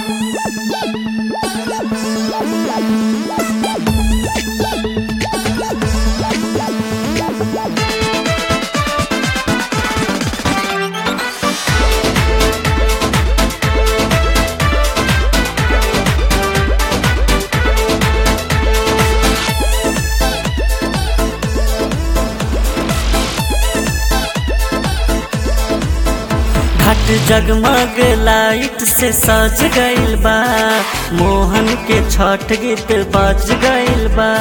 घाट जगमग लाइट से सज गइल बा मोहन के छठ गीत बज गइल बा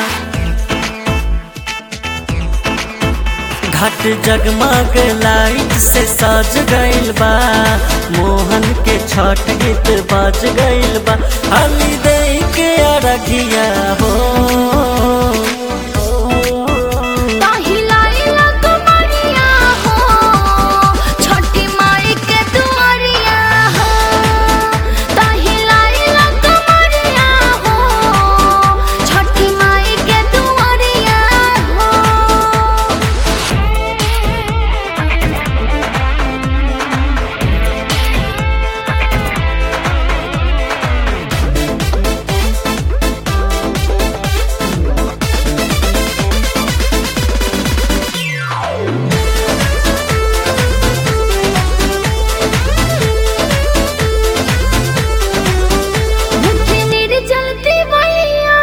घाट जगमग लाइट से सज गइल बा मोहन के छठ गीत बज गइल बा हली दे के अरघिया हो ताही लाइला कुमारिया हो छठी माई के दुआरिया हो ताही लाइला कुमारिया हो छठी माई के दुआरिया हो मुझे निर्जलती भैया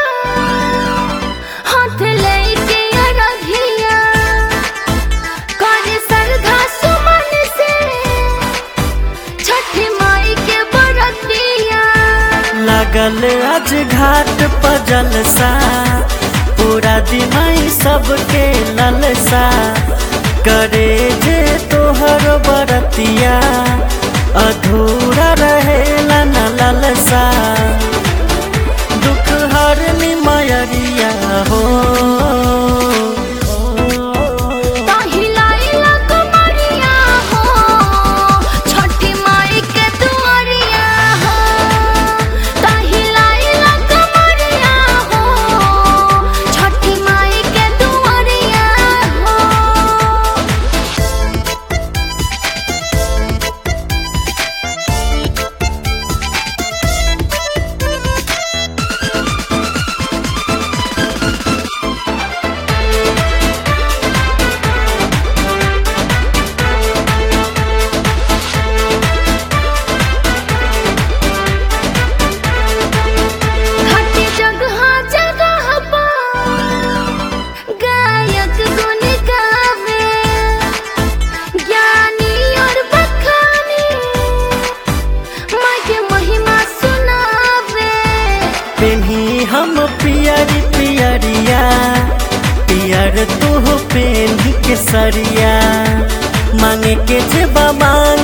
हाथ लेके अरघिया करे सरधा सुमन से छठ माई के बरतिया लगल आज घाट पर जलसा पूरा दिमाई सबके ललसा करे जे तोहर बरतिया अधूरा रहेला न ललसा दुख हर मयरिया हो ताही लाइला कुमारिया हो छठी माई के दुआरिया हो ताही लाइला कुमारिया हो छठी माई के दुआरिया हो घाटी जगह जगह पर गायक गुन गावे ज्ञानी और बखानी माँ के महिमा सुनावे पेन्ही हम पियरी पियरिया पियर तू पेन्ही के सरिया मांगे के जे मांग